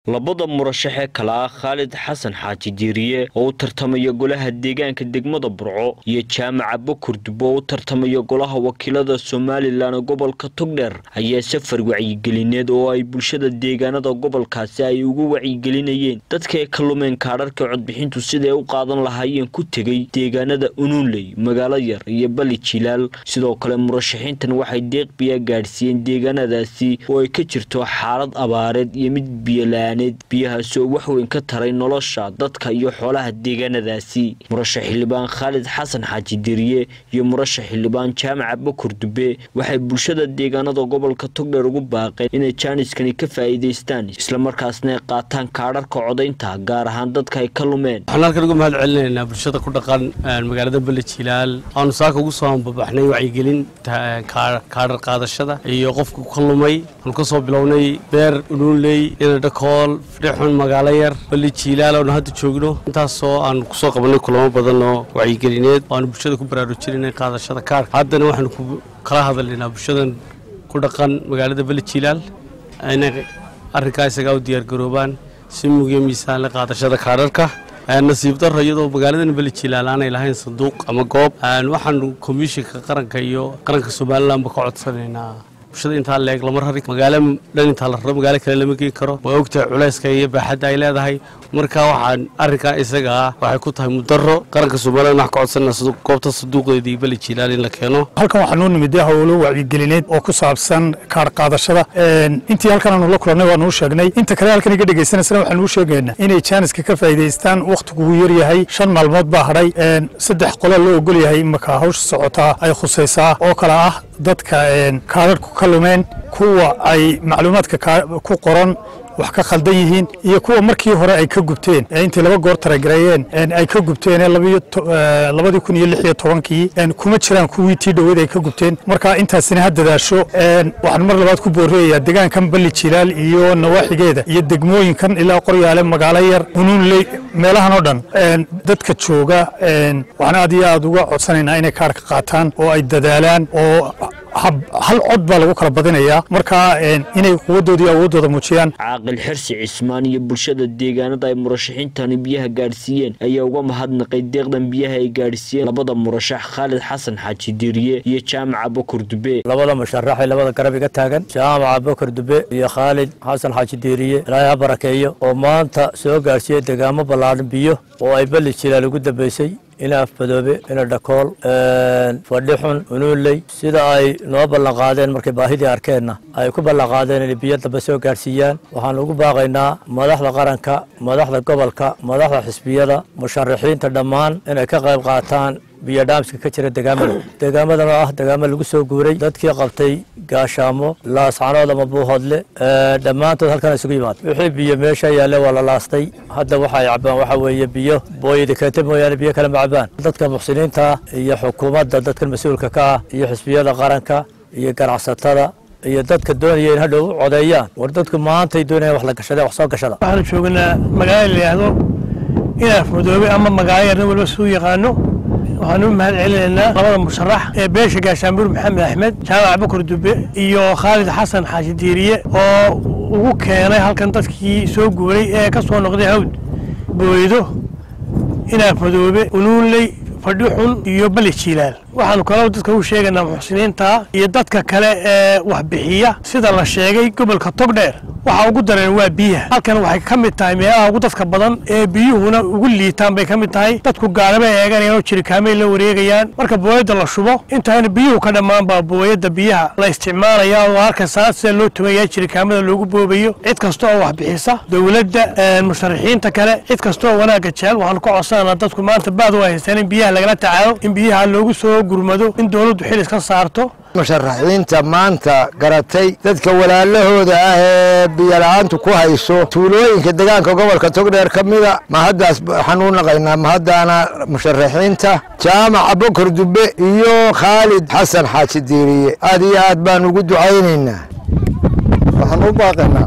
labada murashax ee kale ah khaalid xasan xaaji diiriye oo u tartamaya golaha deegaanka degmada burco iyo jaamaca bakur dub oo u tartamaya golaha wakiilada somalilan gobolka togdheer ayaa safar wacyigelineed oo ay bulshada deegaanada gobolkaasi ay ugu wacyigelinayeen dadka ay ka lumeen kaadharka codbixintu siday u qaadan lahaayeen ku tegey deegaanada unuunley magaalo yar iyo bali jilaal sidoo kale murashaxiintan waxay deeq biyaa gaadhsiiyeen deegaanadaasi oo ay ka jirto xaalad abaareed iyo mid biyola biyahaasi oo wax weyn ka taray nolosha dadka iyo xoolaha deegaanadaasi murashax xildhibaan khaalid xasan xaaji diriye iyo murashax xildhibaan jaamaca bakur dube waxay bulshada deegaanada gobolka togdheer ugu baaqeen inay jaaniskani ka faa'iidaystaan islamarkaasna ay qaataan kaadharka codaynta gaar ahaan dadka ay ka lumeen waxaan halkan uga mahad celinaynaa bulshada ku dhaqan magaalada bele jilaal aanu saaka ugu soo ambabaxnay wacyigelin kaadhar qaadashada iyo qofku ka lumay aanu ka soo bilownay beer unuunley inadhakool fidhixun magaalo yar bali jiilaal oonu hadda joogno intaasoo aan kusoo qabanay kulamo badan oo wacyigelineed oo aanu bulshada ku baraarujinay qaadashada kaarka haddana waxaanu kala hadalnaynaa bulshadan ku dhaqan magaalada bali jiilaal inay arrinkaa isagaa u diyaargaroobaan si mugiyo miisaanle qaadashada kaadharka nasiib daro iyadoo magaaladan beli jilaal aanay lahayn sanduuq ama goob waxaanu komishinka qaranka iyo qaranka somalilanba ka codsanaynaa bulshada intaa leeg lama rari magaalo dhan intaa la raro magaalo kale lama geen karo waa ogtahay culayska iyo baaxadda ay leedahay marka waxaan arrinkaa isaga ah waxay ku tahay mudaro qaranka somalilan wax ka codsanaa goobta sanduuqeedii beli jilaal in la keeno halkan waxaa noo nimid howlo wacyigelineed oo ku saabsan kaar qaadashada intii halkan aanu la kulannay waa nuu sheegnay inta kale halkan iga dhegaysanaysana waxaan nuu sheegaynaa inay jaaniska ka faa'iidaystaan wakhtigu uu yar yahay shan maalmood baa hadhay saddex qolo loo ogol yahay marka hawsha socotaa ay khusaysaa oo kale ah dadka kaadharhku ka lumeen kuwa ay macluumaadka ku qoran wax ka khaldan yihiin iyo kuwa markii hore ay ka gubteen intay laba goor taragareeyeen ay ka gubteen labadii kun iyo lix iyo tobankii kuma jiraan kuwii tii dhoweed ay ka gubteen marka intaasina ha dadaasho waxaan mar labaad ku booreeyayaa deegaankan balli jilaal iyo nawaaxigeeda iyo degmooyinkan ilaa qoryaale magaalo yar unuunley meelahan oo dhan dadka jooga waxaan aad iyo aad uga codsanaynaa inay kaarka qaataan oo ay dadaalaan oo hal cod baa lagu kala badinayaa marka inay quwadooda iyo awooddooda muujiyaan caaqil xirsi cismaan iyo bulshada deegaanada ay murashaxiintani biyaha gaadhsiiyeen ayaa uga mahadnaqay deeqdan biyaha ay gaadhsiiyeen labada murashax khaalid xasan xaaji diiriye iyo jaamaca bakur dube labada musharaxay labada garab iga taagan jaamaca bakur dube iyo khaalid xasan xaaji diiriye ilaahay ha barakeeyo oo maanta soo gaadhsiiyey deegaamo ballaadhan biyo oo ay beli jilaal ugu dambeysay ina afmadoobe ina dhakool fadhixun unuunley sida ay noo ballanqaadeen markay baahidii arkeenna ay ku ballanqaadeen inay biyo dambe soo gaadhsiiyaan waxaan ugu baaqaynaa madaxda qaranka madaxda gobolka madaxda xisbiyada musharaxiinta dhammaan inay ka qayb qaataan biyo dhaamska ka jira degaamada degaamadan oo ah degaamo lagu soo guuray dadkii qabtay gaashaamo laascanood ama buuhoodle dhammaantood halkan isugu yimaad wixii biyo meesha yaalle waa la laastay hadda waxa ay cabaan waxa weeye biyo booyada keete mooyaane biyo kale ma cabaan dadka muxsiniinta iyo xukuumadda dadkan mas-uulka ka ah iyo xisbiyada qaranka iyo ganacsatada iyo dadka doonaya in hadhow codeeyaan war dadku maantay doonayaan wax la gashada wax soo gashada waxaanu joognaa magaalo la yidhaahdo inaaf madoobe ama magaalo yarna waliba suu yaqaano waxaan u mahad celinaynaa labada musharax ee beesha gaashaanbuur maxamed axmed jaamac bakur dube iyo khaalid xasan xaashi diiriye oo ugu keenay halkan dadkii soo guuray ee ka soo noqday hawd booydo inaaf madoobe unuunley fadhixun iyo bali jiilaal waxaanu kaloo dadka u sheegaynaa muxsiniinta iyo dadka kale ee waxbixiya sida la sheegay gobolka togdheer waxa ugu dareen waa biyaha halkan waxay ka mid tahay meelaha ugu dadka badan ee biyuhuna ugu liitaan bay ka mid tahay dadku gaaraba eeganayaan oo jirikaamay la wareegayaan marka booyadda la shubo intaana biyuhu ka dhammaan baa booyadda biyaha la isticmaalaya oo halkan saad sida loo tumaya jirikaamada loogu boobayo cid kasta oo waxbixisa dowladda musharaxiinta kale cid kasta oo wanaagga jecel waxaanu ka codsananaa dadku maanta baad u haystaan in biyaha lagala tacaalo in biyaha loogu soo gurmado in dowladdu xil iska saarto musharaxiinta maanta garatay dadka walaalahooda ah ee biyola'aantu ku hayso tuulooyinka degaanka gobolka togdheer ka mida ma haddaas waxaan u naqaynaa mahaddaana musharaxiinta jaamaca bokor dube iyo khaalid xasan xaaji diiriye aad iyo aad baan ugu ducaynaynaa waxaan u baaqaynaa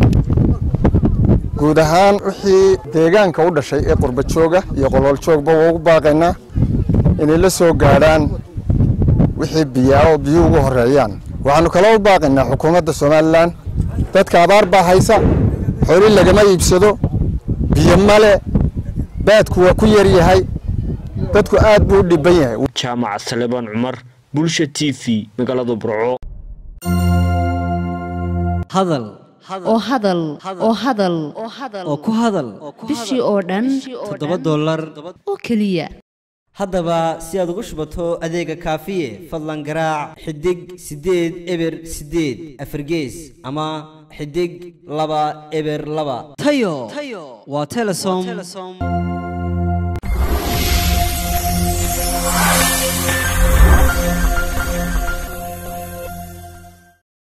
guud ahaan wixii deegaanka u dhashay ee qurba jooga iyo qolool joogba waa ugu baaqaynaa inay la soo gaadhaan wixii biyaa oo biyuhu ugu horeeyaan waxaanu kaloo u baaqaynaa xukuumadda somalilan dadka abaar baa haysa xooli lagama iibsado biyo male baadku waa ku yar yahay dadku aad buu u dhibban yahay jaamac salebaan cumar bulsha t v magaalada burco hadal oo hadal oo hadal oo ku hadal bishii oo dhan toddoba dollar oo keliya haddaba si aad ugu shubato adeega kaafiye fadlan garaac xidig siddeed eber siddeed afargees ama xidig laba eber laba tayo waa telesom